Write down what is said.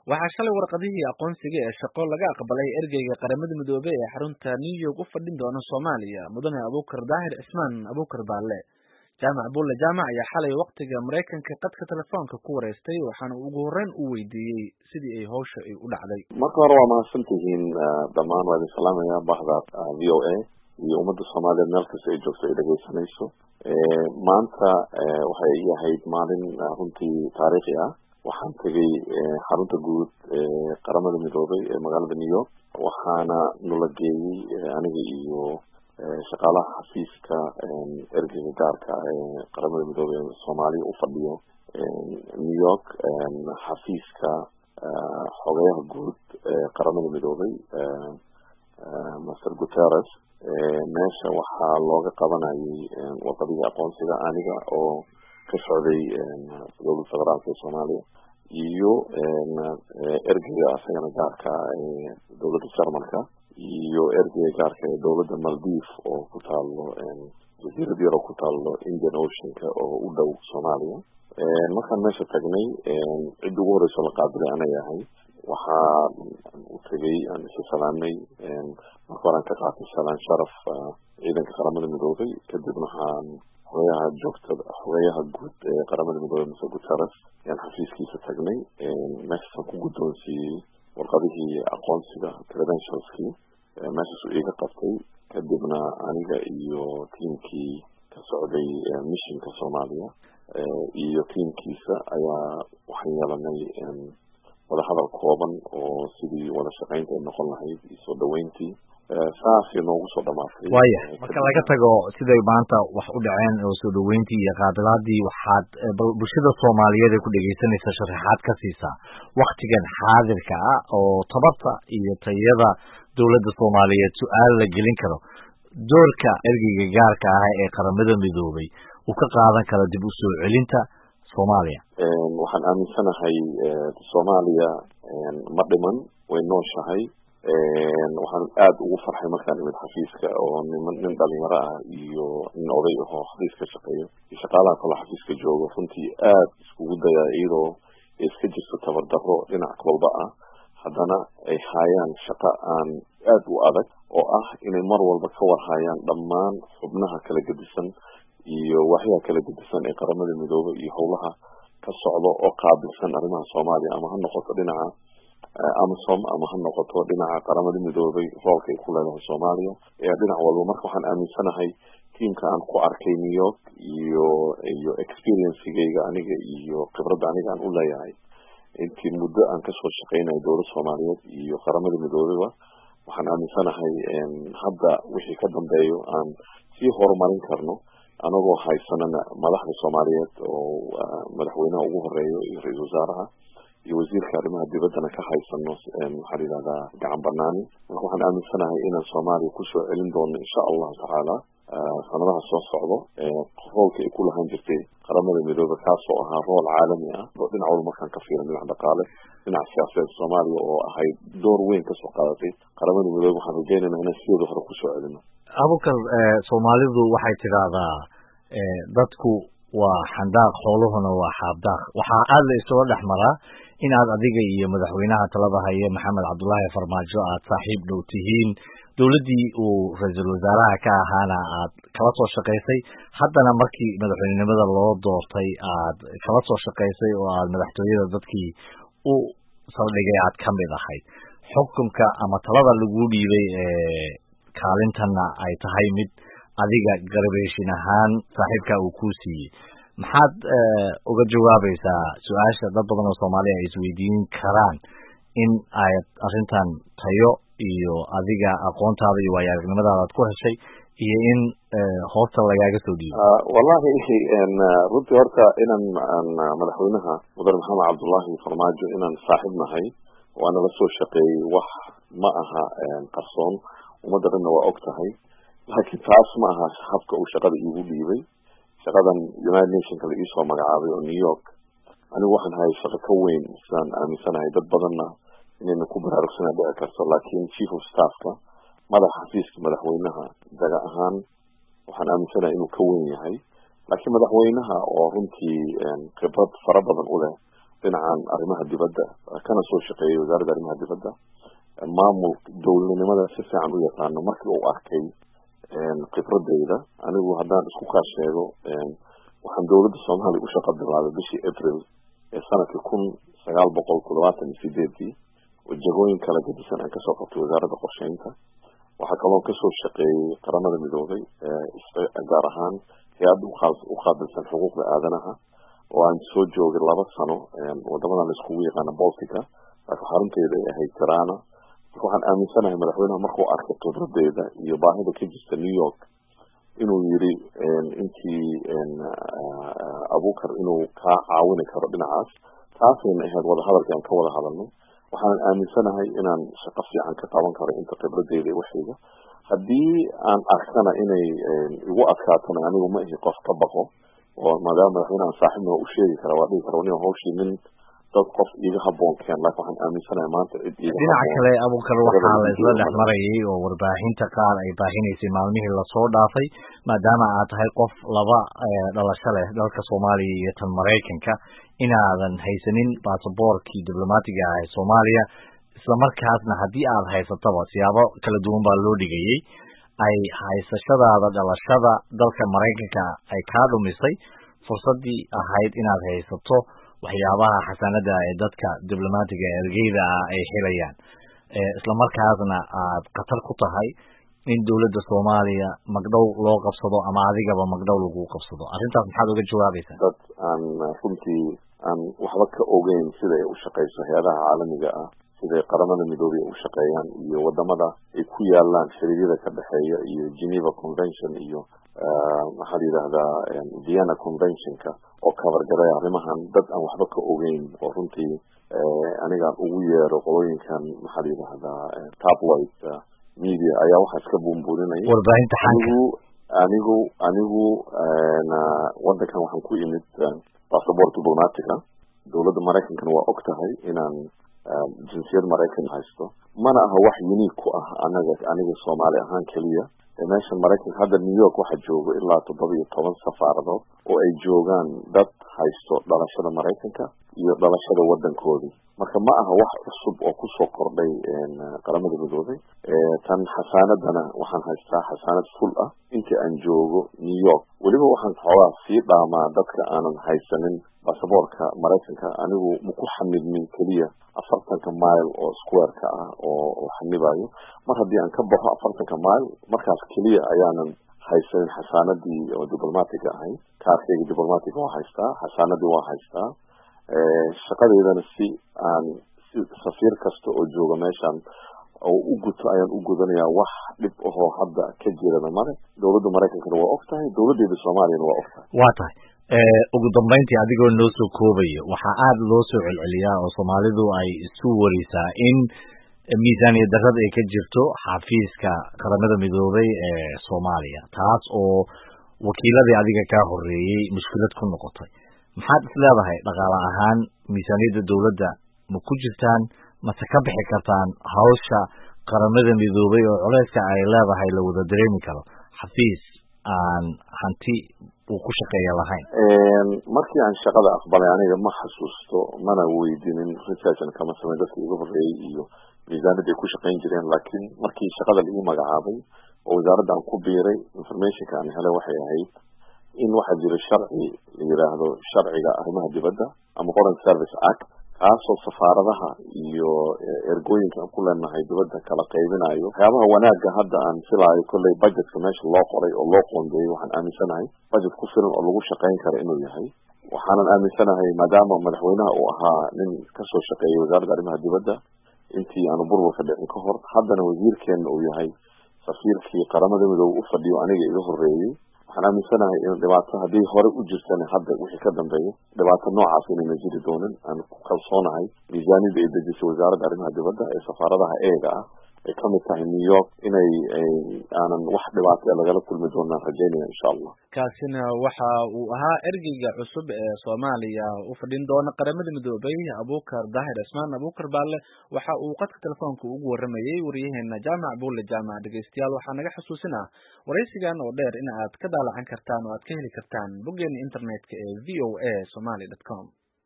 waxaa shalay warqadihii aqoonsiga ee shaqo laga aqbalay ergeyga qaramada midoobey ee xarunta new york u fadhin doona soomaaliya mudane abuukar daahir cismaan abuukar baalle jaamac bulle jaamac ayaa xalay waktiga maraykanka qadka telefoonka ku wareystay waxaana ugu horreyn uu weydiiyey sidii ay hawsha ay u dhacday marka hore waa mahadsan tihiin dhammaan waa idin salaamaya bahda v o a iyo ummadda soomaaliyeed meel kasta ay joogto ay dhegeysanayso maanta waxay ahayd maalin runtii taariikhi ah waxaan tegey xarunta guud ee qaramada midoobay ee magaalada new york waxaana nula geeyey aniga iyo shaqaalaha xafiiska ergeyga gaarka ee qaramada midoobey ee soomaaliya u fadhiyo new york xafiiska xogeyaha guud ee qaramada midoobay master guterres meesha waxaa looga qabanayay warqadihii aqoonsiga aniga oo ka socday dowladda federaalka ee soomaaliya iyo ergeyga asagana gaarka ee dowladda jarmalka iyo ergeyga gaarka ee dowladda maldiv oo ku taalo jasiirad yar oo ku taalo indian oceanka oo u dhow soomaaliya markaan meesha tagnay cidda ugu horeyso la qaabilay anay ahay waxaa u tegay aan isu salaamay marka horaan ka qaatay salaan sharaf ciidanka qaramada midoobay kadibna waxaan xogeyaha joogtada xogeyaha guud ee qaramada midoobey mase guterres ayaan xafiiskiisa tagnay meeshaasaan ku guddoonsiiyey warqadihii aqoonsiga credentialskii meeshaasuu iiga qabtay kadibna aniga iyo tiamkii ka socday missionka soomaaliya iyo tiamkiisa ayaa waxaan yeelanay wadahadal kooban oo sidii wada shaqaynta ay noqon lahayd iyo soo dhaweyntii saasay noogu soo dhamaatay waya marka laga tago siday maanta wax u dhaceen oo soo dhaweyntii iyo qaabilaadii waxaad bulshada soomaaliyeed ee ku dhegeysanaysa sharaxaad ka siisaa waktigan xaadirka ah oo tabarta iyo tayada dowladda soomaaliyeed su-aal la gelin karo doorka ergeyga gaarka ah ee qaramada midoobay uu ka qaadan karo dib u soo celinta soomaaliya waxaan aaminsanahay soomaaliya ma dhiman way nooshahay waxaan aada ugu farxay markaan imid xafiiska oo niman nin dhalinyaro ah iyo nin oday ahoo xafiis ka shaqeeyo iyo shaqaalaha kaloo xafiiska joogo runtii aada iskugu dayaa iyadoo ay iska jirto tabardaro dhinac walba ah haddana ay haayaan shaqo aan aada u adag oo ah inay mar walba ka warhayaan dhammaan xubnaha kala gedisan iyo waxyaha kala gedisan ee qaramada midoobey iyo howlaha ka socdo oo qaabilsan arrimaha soomaaliya ama ha noqoto dhinaca amasom ama ha noqoto dhinaca qaramada midoobey roolka ay ku leedahay soomaaliya ee dhinac walba marka waxaan aaminsanahay tiamka aan ku arkay new york iyo iyo experiencegeyga aniga iyo khibradda aniga aan u leeyahay intii muddo aan kasoo shaqeynayo dowlad soomaaliyeed iyo qaramada midoobeyba waxaan aaminsanahay hadda wixii ka dambeeyo aan sii horumarin karno anagoo haysanana madaxda soomaaliyeed oo madaxweynaha ugu horeeyo iyo ra-iisal wasaaraha iyo wasiirka arrimaha dibaddana ka haysano waxaa la yidhahdaa gacan banaani marka waxaan aaminsanahay inaan soomaaliya kusoo celin doono insha allahu tacaala sanadaha soo socdo roolka ay ku lahaan jirtay qaramada midoobe kaasoo ahaa rool caalami ah oo dhinac walba markaan ka fiiran dhinac dhaqaale dhinac siyaasadeed soomaaliya oo ahayd door weyn kasoo qaadatay qaramada midoobe waxaan rajeynayna inaan sideeda hore kusoo celino abukar soomaalidu waxay tidhaahdaa dadku waa xandaaq xooluhuna waa xaabdaaq waxaa aada la isula dhex maraa inaad adiga iyo madaxweynaha talada haye maxamed cabdullaahi farmaajo aad saaxiib dhow tihiin dowladdii uu ra-iisul wasaaraha ka ahaana aad kala soo shaqaysay haddana markii madaxweynenimada loo doortay aad kala soo shaqaysay oo aad madaxtooyada dadkii u saldhigay aad ka mid ahayd xukunka ama talada lagu dhiibay ee kaalintanna ay tahay mid adiga garabeeshin ahaan saaxiibka uu kuu siiyey maxaad uga jawaabaysaa su-aasha dad badan oo soomaaliya ay isweydiin karaan in aad arrintan tayo iyo adiga aqoontaada iyo waayo aragnimadaada ad ku heshay iyo in hoosta lagaaga soo dhiibo wallahi runtii horta inaan madaxweynaha mudane maxamed cabdullaahi farmaajo inaan saaxiib nahay waana la soo shaqeeyey wax ma aha qarsoon ummadda dhanna waa og tahay laakiin taas ma aha habka uu shaqada iigu dhiibay shaqadan united nationka la iisoo magacaabay oo new york anigu waxaan hayay shaqo ka weyn sidaan aaminsanahay dad badanna inayna ku baraarugsana dhici karto laakiin chief of staffka madaxa xafiiska madaxweynaha daga ahaan waxaan aaminsanahay inuu ka weyn yahay laakiin madaxweynaha oo runtii khibrad fara badan u leh dhinacan arrimaha dibadda kana soo shaqeeyay wasaaradda arrimaha dibadda maamul dowladnimada si fiican u yaqaano markii uu arkay khibradeyda anigu haddaan isku kaa sheego waxaan dowladda soomaaliya u shaqa bilaabay bishii april ee sanadkii kun sagaal boqol toddobaatan iyo sideedii oo jagooyin kala gedisan aan kasoo qabtay wasaaradda qorsheynta waxaa kaloo kasoo shaqeeyey qaramada midoobay gaar ahaan hay-adda u qaabilsan xuquuqda aadanaha oo aan soo joogay laba sano wadamadan la iskugu yaqaana boltica laakiin xarunteeda ay ahayd tirana marka waxaan aaminsanahay madaxweynaha markuu arkay khibradeeda iyo baahida ka jirta new york inuu yiri intii abukar inuu kaa caawini karo dhinacaas taasayna ahayd wadahadalki aan ka wada hadalnay waxaanan aaminsanahay inaan shaqo fiican ka qaban karo inta khibradeyda i waxayga haddii aan arkana inay igu adkaatona anigu ma ihi qof ka baqo oo maadaama madaxweynehan saaxiibna waa u sheegi kara waa dhihi kara nin hawshii nin dad qof iga haboon keen laakin waxaan aaminsanahay maanta cid iga dhinaca kale abukar waxaa la isla dhex marayay oo warbaahinta qaar ay baahinaysay maalmihii lasoo dhaafay maadaama aad tahay qof laba dhalasho leh dalka soomaaliya iyo tan maraykanka inaadan haysanin basaboorkii diblomaatiga ah ee soomaaliya isla markaasna haddii aad haysataba siyaabo kala duwan baa loo dhigayay ay haysashadaada dhalashada dalka maraykanka ay kaa dhumisay fursaddii ahayd inaad haysato waxyaabaha xasanada ee dadka diblomaatiga ergeyda ah ay helayaan isla markaasna aad khatar ku tahay in dowladda soomaaliya magdhow loo qabsado ama adigaba magdhow lagu qabsado arrintaas maxaad uga jawaabaysaa dad aan runtii aan waxba ka ogeyn sida ay u shaqeyso hay-adaha caalamiga ah siday qaramada midoobey ay u shaqeeyaan iyo wadamada ay ku yaalaan xiriiryada ka dhexeeya iyo geneva convention iyo maxaa la yidhahdaa vienna conventionka oo kabargaray arrimahan dad aan waxba ka ogeyn oo runtii anigaan ugu yeero qolooyinkan maxaa la yidhahdaa tabloid media ayaa waxaas ka buunbuuninaya warbaahinta xanka anigu anigu wadankan waxaan ku imid bassabort diplomatica dowladda maraykankana waa og tahay inaan jinsiyad maraykan haysto mana aha wax unique ku ah anaga aniga soomaali ahaan keliya meesha maraykanka hadda new york waxaa joogo ilaa toddoba iyo toban safaaradood oo ay joogaan dad haysto dhalashada maraykanka iyo dhalashada wadankoodii marka ma aha wax cusub oo kusoo kordhay qaramada midoobay tan xasaanadana waxaan haystaa xasaanad ful ah intii aan joogo new york weliba waxaan xoogaa sii dhaamaa dadka aanan haysanin basaboorka maraykanka anigu maku xamidmin keliya afartanka mile oo squareka ah oo xanibayo mar haddii aan ka baxo afartanka mile markaas keliya ayaanan haysanin xasaanadii oo diplomatiga ahayd kaarkeyga diplomatiga waa haystaa xasaanadii waa haystaa shaqadeydana si aan si safiir kasta oo jooga meeshan oo u guto ayaan u gudanayaa wax dhib ahoo hadda ka jirana male dowladda maraykankana waa og tahay dowladdeeda soomaaliyana waa og tahay waa tahay ugu dambeyntii adigoo noo soo koobaya waxaa aada loo soo celceliyaa oo soomaalidu ay isu warisaa in miisaaniya darrada ay ka jirto xafiiska qaramada midoobay ee soomaaliya taas oo wakiiladii adiga kaa horeeyey mushkilad ku noqotay maxaad is leedahay dhaqaale ahaan miisaaniyadda dowladda ma ku jirtaan mase ka bixi kartaan hawsha qaramada midoobay oo culeyska ay leedahay la wada dareemi karo xafiis aan hanti uu ku shaqeeya lahayn markii aan shaqada aqbalay aniga ma xasuusto mana weydinin researchan kama sameyn dadka iga horeeyey iyo miisaanada ay ku shaqayn jireen laakiin markii shaqada laii magacaabay oo wasaaradda aan ku biiray informationka aan helay waxay ahayd in waxaa jira sharci la yidhaahdo sharciga arrimaha dibadda ama foreign service act kaasoo safaaradaha iyo ergooyinka aan ku leenahay dibadda kala qaybinayo waxyaabaha wanaagga hadda aan filaayo kolley budgetka meesha loo qoray oo loo qoondeeyey waxaan aaminsanahay budget ku filan oo lagu shaqayn kara inuu yahay waxaanan aaminsanahay maadaama madaxweynaha uu ahaa nin kasoo shaqeeyay wasaaradda arrimaha dibadda intii aanu burburka dhicin ka hor haddana wasiirkeena uu yahay safiirkii qaramada midoobe u fadhiyo aniga iga horeeyey waxaan aaminsanahay in dhibaato haddii hore u jirtana hadda wixii ka dambeeya dhibaato noocaas inayna jiri doonin aan ku kalsoonahay miisaaniyada ay dejisay wasaaradda arrimaha dibadda ee safaaradaha eega ah ay kamid tahay new york inay aanan wax dhibaato ee lagala kulmi doonaan rajaynaya insha allah kaasina waxa uu ahaa ergeyga cusub ee soomaaliya u fadhin doona qaramada midoobay abukar daahir cismaan abukar baale waxa uu qadka telefoonka ugu waramayey wariyaheena jaamac buule jaamac dhegeystayaal waxaa naga xusuusinaa waraysigan oo dheer in aad ka daalacan kartaan oo aad ka heli kartaan boggeena internetka ee v o a somaly dot com